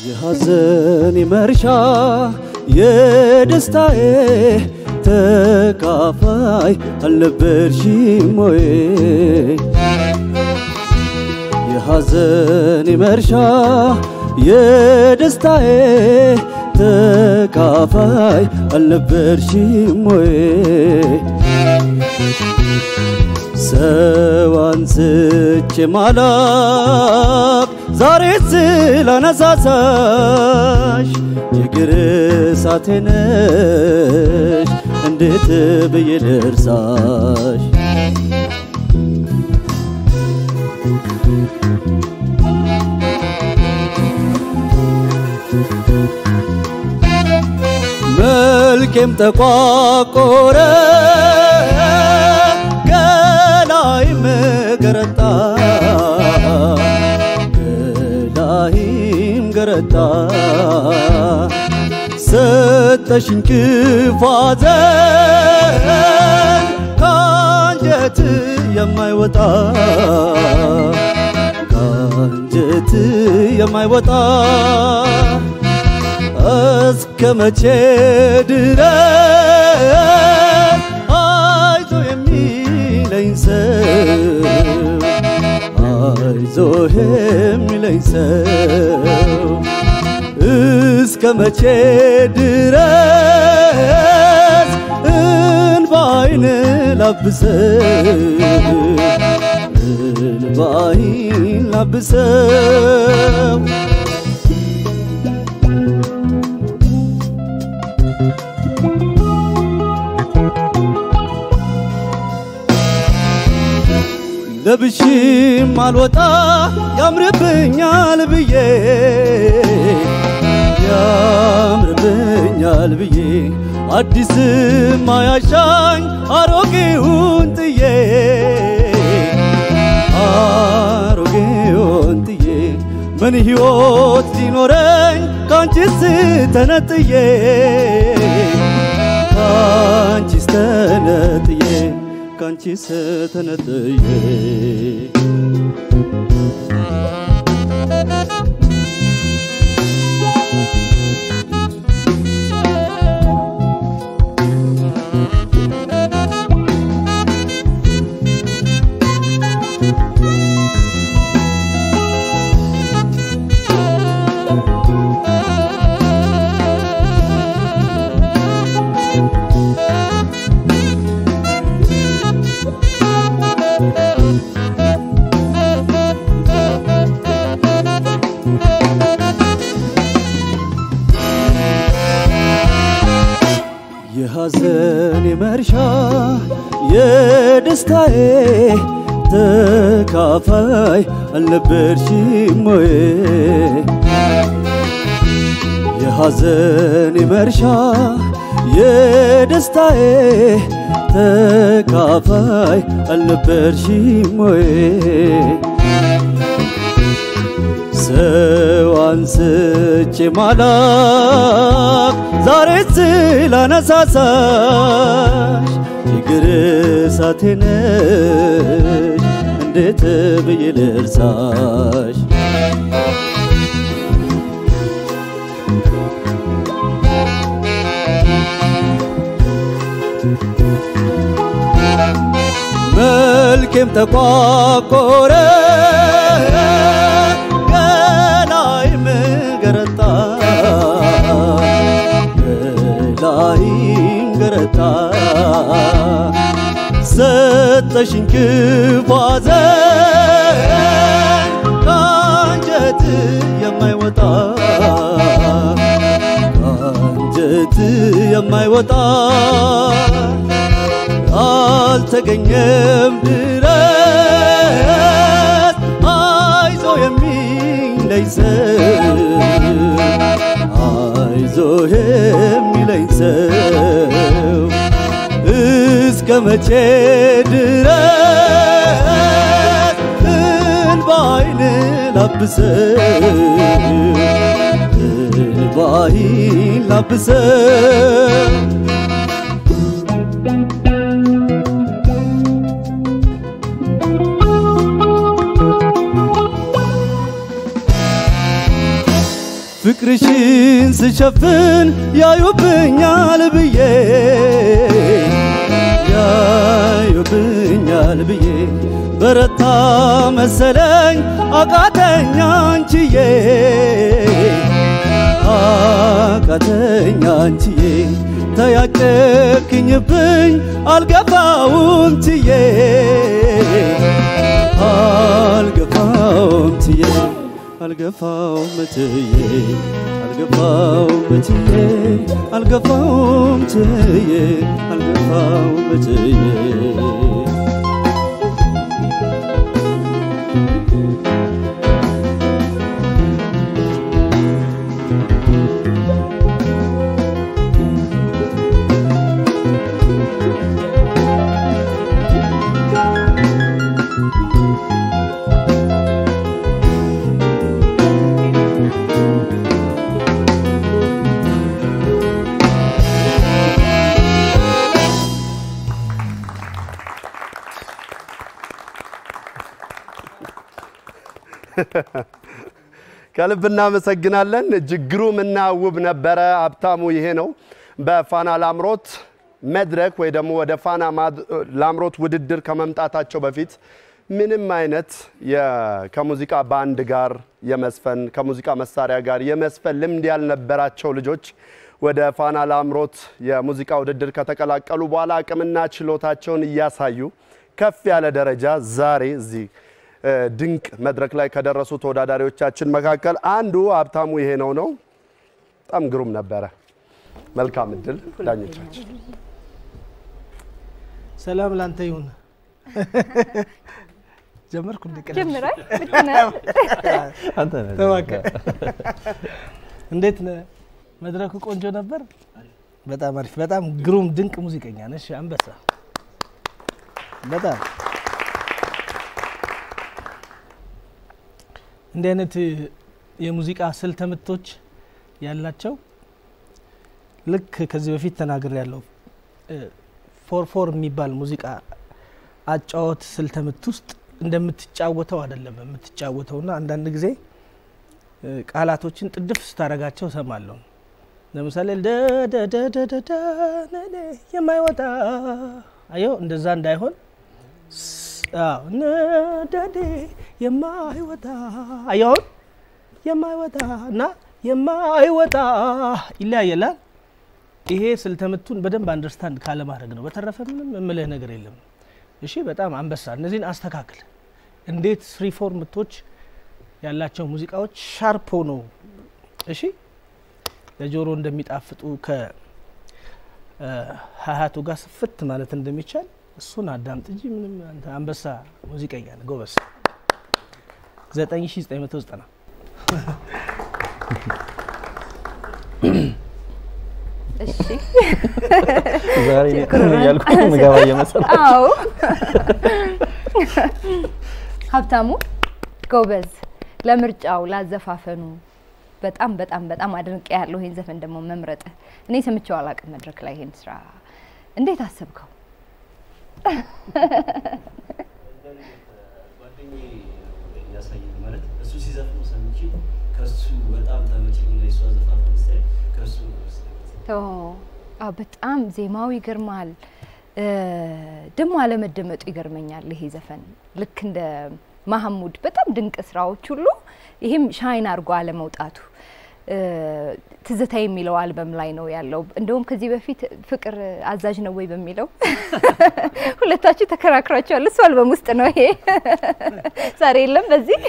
የሐዘን መርሻ የደስታዬ ተካፋይ አልነበርሽም ወይ? የሐዘን መርሻ የደስታዬ ተካፋይ አልነበርሽም ወይ? ሰው አንስቼ ማላቅ ዛሬ ስላነሳሳሽ ችግር እሳቴ ነሽ እንዴት ብዬ ልርሳሽ? መልኬም ተቋቆረ ገላይም ገረጣ ገላይም ገረጣ ሰጠሽኝ ክፋዘን ከአንጀት የማይወጣ ከአንጀት የማይወጣ እስከ መቼ ድረስ አይዞ የሚለኝ ሰው አይዞ የሚለኝ ሰው እስከ መቼ ድረስ እንባይን ላብሰው እንባይን ላብሰው ለብሽም አልወጣ ያምርብኛል ብዬ ያምርብኛል ብዬ አዲስም አያሻኝ አሮጌውን ጥዬ አሮጌውን ጥዬ ምን ሕይወት ሊኖረኝ ካንቺስ ተነጥዬ ካንቺስ ተነጥዬ ካንቺስ ተነጥዬ የሐዘን መርሻ የደስታዬ ተካፋይ አልነበርሽም ወይ? የሐዘን መርሻ የደስታዬ ተካፋይ አልነበርሽም ወይ? ሰው አንስቼ ማላቅ ዛሬ ስላነሳሳሽ ችግር እሳቴ ነሽ እንዴት ብዬ ልርሳሽ? መልኬም ተቋቆረ ገላይም ገረጣ ገላይም ገረጣ ሰጠሽኝ ክፋዘን ከአንጀት የማይወጣ ከአንጀት የማይወጣ አልተገኘም ድረስ አይዞ የሚለኝ ሰው አይዞ የሚለኝ ሰው እስከ መቼ ድረስ እንባይን ላብሰው እንባይን ላብሰው ፍቅርሽን ስሸፍን ያዩብኛል ብዬ ያዩብኛል ብዬ በረታ መሰለኝ አቃተኛ አንቺዬ አቃተኛ አንቺዬ ተያጨክኝብኝ አልገፋውም ትዬ አልገፋውም ትዬ አልገፋውም ትዬ አልገፋውም ትዬ አልገፋውም ትዬ አልገፋውም ትዬ ከልብ እናመሰግናለን። እጅግ ግሩምና ውብ ነበረ። ሀብታሙ ይሄ ነው። በፋና ላምሮት መድረክ ወይ ደግሞ ወደ ፋና ማድ- ላምሮት ውድድር ከመምጣታቸው በፊት ምንም አይነት የ- ከሙዚቃ ባንድ ጋር የመስፈን ከሙዚቃ መሳሪያ ጋር የመስፈን ልምድ ያልነበራቸው ልጆች ወደ ፋና ላምሮት የሙዚቃ ውድድር ከተቀላቀሉ በኋላ አቅምና ችሎታቸውን እያሳዩ ከፍ ያለ ደረጃ ዛሬ እዚህ እ፣ ድንቅ መድረክ ላይ ከደረሱ ተወዳዳሪዎቻችን መካከል አንዱ ሀብታሙ ይሄ ነው ነው። በጣም ግሩም ነበረ። መልካም እድል ዳኞቻችን። ሰላም ላንተ ይሁን። ጀመርኩ እንደ ቀደም ጀምራል ብትነ ተዋቀ እንዴት ነህ? መድረኩ ቆንጆ ነበር። በጣም አሪፍ፣ በጣም ግሩም ድንቅ ሙዚቀኛ ነሽ አንበሳ። በጣም እንዲህ አይነት የሙዚቃ ስልተ ምቶች ያላቸው ልክ ከዚህ በፊት ተናግር ያለው ፎር ፎር የሚባል ሙዚቃ አጫወት ስልተ ምት ውስጥ እንደምትጫወተው አይደለም የምትጫወተውና አንዳንድ ጊዜ እ፣ ቃላቶችን ጥድፍ ስታረጋቸው እሰማለሁ። ለምሳሌ ደደደደደደ ነኔ የማይወጣ አየው፣ እንደዛ እንዳይሆን ስ- አዎ፣ ነደዴ የማይወጣ አየውን የማይወጣ እና የማይወጣ ይለያየላል። ይሄ ስልተምቱን በደንብ አንደርስታንድ ካለማድረግ ነው። በተረፈ ምንም የምልህ ነገር የለም። እሺ፣ በጣም አንበሳ። እነዚህን አስተካክል። እንዴት ስሪ ፎር ምቶች ያላቸው ሙዚቃዎች ሻርፕ ሆነው እሺ ለጆሮ እንደሚጣፍጡ ከሀያቱ ጋር ስፍት ማለት እንደሚቻል እሱን አዳምጥ እንጂ ምንም አንተ አንበሳ ሙዚቀኛ ነህ፣ ጎበስ 9990 እሺ ዛሬ እኔ ቅርብ እያልኩ ምገባ እየመሰለ አዎ ሀብታሙ ጎበዝ ለምርጫው ላዘፋፈኑ በጣም በጣም በጣም አድንቄ ያለው ይሄን ዘፈን ደግሞ መምረጥ እኔ ሰምቼው አላውቅም መድረክ ላይ ይሄን ስራ እንዴት አሰብከው ጓደኛዬ ያሳየኝ ማለት እሱ ሲዘፍኑ ሰምቼ ከሱ በጣም ተመችቶኝ የእሱ አዘፋፈን ስታይል ከሱ ነው የወሰድኩት። ኦ አዎ፣ በጣም ዜማው ይገርማል እ፣ ደግሞ አለመደመጡ ይገርመኛል ይሄ ዘፈን ልክ እንደ ማህሙድ በጣም ድንቅ ስራዎች ሁሉ ይሄም ሻይን አድርጎ አለመውጣቱ እ፣ ትዝታ የሚለው አልበም ላይ ነው ያለው እንደውም ከዚህ በፊት ፍቅር አዛዥ ነው ወይ በሚለው ሁለታችሁ ተከራክራችኋል እሱ አልበም ውስጥ ነው ይሄ ዛሬ የለም በዚህ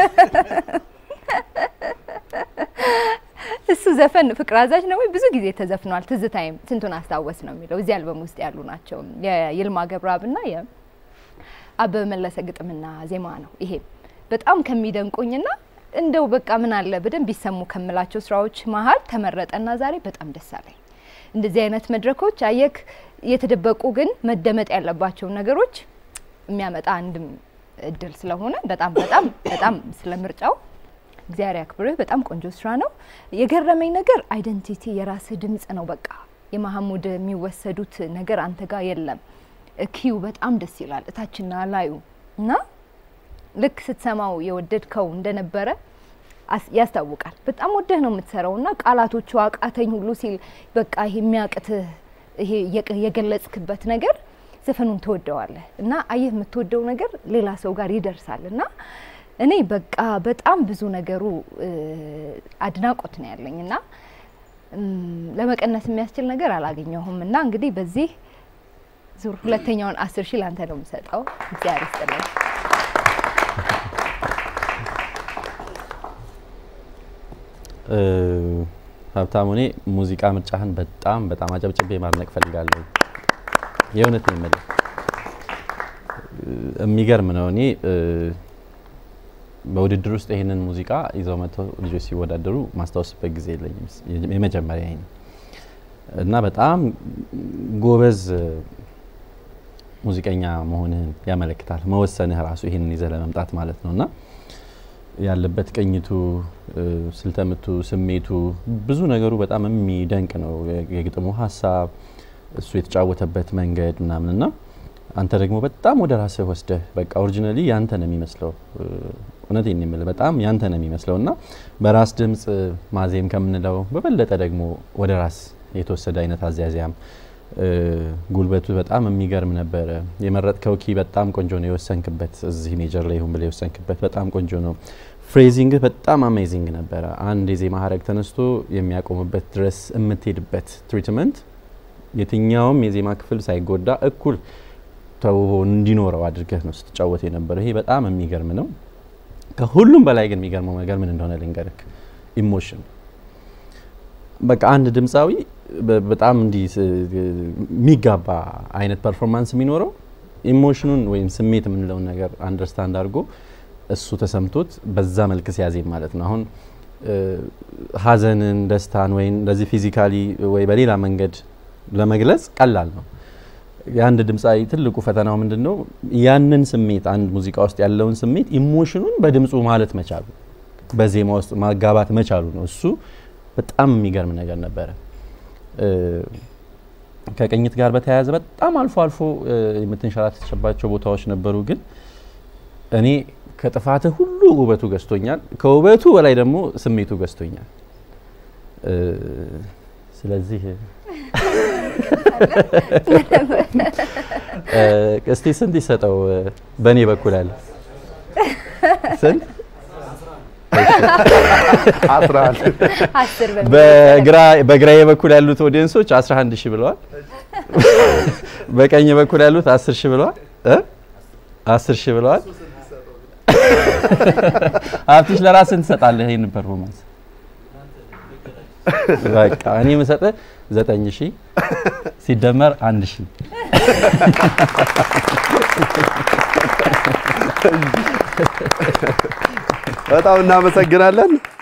እሱ ዘፈን ፍቅር አዛዥ ነው ወይ ብዙ ጊዜ ተዘፍኗል። ትዝታይም ስንቱን አስታወስ ነው የሚለው እዚህ አልበም ውስጥ ያሉ ናቸው። የይልማ ገብረአብና የአበበ መለሰ ግጥምና ዜማ ነው። ይሄ በጣም ከሚደንቁኝና እንደው በቃ ምን አለ በደንብ ቢሰሙ ከምላቸው ስራዎች መሀል ተመረጠና ዛሬ በጣም ደስ አለኝ። እንደዚህ አይነት መድረኮች አየክ የተደበቁ ግን መደመጥ ያለባቸው ነገሮች የሚያመጣ አንድም እድል ስለሆነ በጣም በጣም በጣም ስለ ምርጫው እግዚአብሔር ያክብርህ። በጣም ቆንጆ ስራ ነው። የገረመኝ ነገር አይደንቲቲ የራስህ ድምጽ ነው። በቃ የመሐሙድ የሚወሰዱት ነገር አንተ ጋር የለም። ኪው በጣም ደስ ይላል፣ እታችና ላዩ እና ልክ ስትሰማው የወደድከው እንደነበረ አስ- ያስታውቃል። በጣም ወደህ ነው የምትሰራው እና ቃላቶቹ አቃተኝ ሁሉ ሲል በቃ ይሄ የሚያቅትህ ይሄ የቅ- የገለጽክበት ነገር ዘፈኑን ትወደዋለህ እና አየህ የምትወደው ነገር ሌላ ሰው ጋር ይደርሳል እና እኔ በቃ በጣም ብዙ ነገሩ እ፣ አድናቆት ነው ያለኝ እና እም፣ ለመቀነስ የሚያስችል ነገር አላገኘሁም እና እንግዲህ በዚህ ዙር ሁለተኛውን አስር ሺህ ላንተ ነው የምሰጠው። እግዚአብሔር ይስጥልኝ። እ፣ ሀብታሙ እኔ ሙዚቃ ምርጫህን በጣም በጣም አጨብጭቤ ማድነቅ ፈልጋለሁ። የእውነት ነው የምልህ እ፣ የሚገርም ነው። እኔ እ፣ በውድድር ውስጥ ይህንን ሙዚቃ ይዘው መጥተው ልጆች ሲወዳደሩ ማስታወስበት ጊዜ የለኝም። የመጀመሪያ ይሄ ነው እና በጣም ጎበዝ እ፣ ሙዚቀኛ መሆንህን ያመለክታል። መወሰንህ ራሱ ይህንን ይዘህ ለመምጣት ማለት ነው እና ያለበት ቅኝቱ፣ እ፣ ስልተምቱ፣ ስሜቱ ብዙ ነገሩ በጣም የሚደንቅ ነው። የ- የግጥሙ ሀሳብ እሱ የተጫወተበት መንገድ ምናምን እና አንተ ደግሞ በጣም ወደ ራስህ ወስደህ በቃ ኦሪጂናሊ ያንተ ነው የሚመስለው። እ፣ እውነቴን ነው የምልህ በጣም ያንተ ነው የሚመስለው እና በራስ ድምፅ ማዜም ከምንለው በበለጠ ደግሞ ወደ ራስ የተወሰደ አይነት አዝያዚያም እ፣ ጉልበቱ በጣም የሚገርም ነበረ። የመረጥከው ኪ በጣም ቆንጆ ነው። የወሰንክበት እዚህ ሜጀር ላይ ይሁን ብለህ የወሰንክበት በጣም ቆንጆ ነው። ፍሬዚንግህ በጣም አሜዚንግ ነበረ። አንድ የዜማ ሀረግ ተነስቶ የሚያቆምበት ድረስ የምትሄድበት ትሪትመንት የትኛውም የዜማ ክፍል ሳይጎዳ እኩል ተውቦ እንዲኖረው አድርገህ ነው ስትጫወት የነበረው። ይሄ በጣም የሚገርም ነው። ከሁሉም በላይ ግን የሚገርመው ነገር ምን እንደሆነ ልንገርክ፣ ኢሞሽን በቃ አንድ ድምፃዊ በ- በጣም እንዲህ ስ- የሚጋባ አይነት ፐርፎርማንስ የሚኖረው ኢሞሽኑን ወይም ስሜት የምንለውን ነገር አንደርስታንድ አድርጎ እሱ ተሰምቶት በዛ መልክ ሲያዜም ማለት ነው። አሁን እ፣ ሀዘንን፣ ደስታን ወይም እንደዚህ ፊዚካሊ ወይ በሌላ መንገድ ለመግለጽ ቀላል ነው። የአንድ ድምፃዊ ትልቁ ፈተናው ምንድን ነው? ያንን ስሜት አንድ ሙዚቃ ውስጥ ያለውን ስሜት ኢሞሽኑን በድምፁ ማለት መቻሉ፣ በዜማ ውስጥ ማጋባት መቻሉ ነው። እሱ በጣም የሚገርም ነገር ነበረ። እ፣ ከቅኝት ጋር በተያያዘ በጣም አልፎ አልፎ እ፣ የምትንሸራተትባቸው ቦታዎች ነበሩ። ግን እኔ ከጥፋትህ ሁሉ ውበቱ ገዝቶኛል። ከውበቱ በላይ ደግሞ ስሜቱ ገዝቶኛል። እ፣ ስለዚህ እ፣ እስቲ ስንት ይሰጠው? እ፣ በእኔ በኩል አለ ስንት? አስራ አንድ አስር በሚል በግራ በግራዬ በኩል ያሉት ኦዲየንሶች 11 ሺህ ብለዋል። በቀኝ በኩል ያሉት 10 ሺህ ብለዋል እ 10 ሺህ ብለዋል። ሀብትሽ ለራስህ ትሰጣለህ ይሄንን ፐርፎርማንስ። በቃ እኔ የምሰጥህ 9 ሺህ ሲደመር 1 ሺህ በጣም እናመሰግናለን።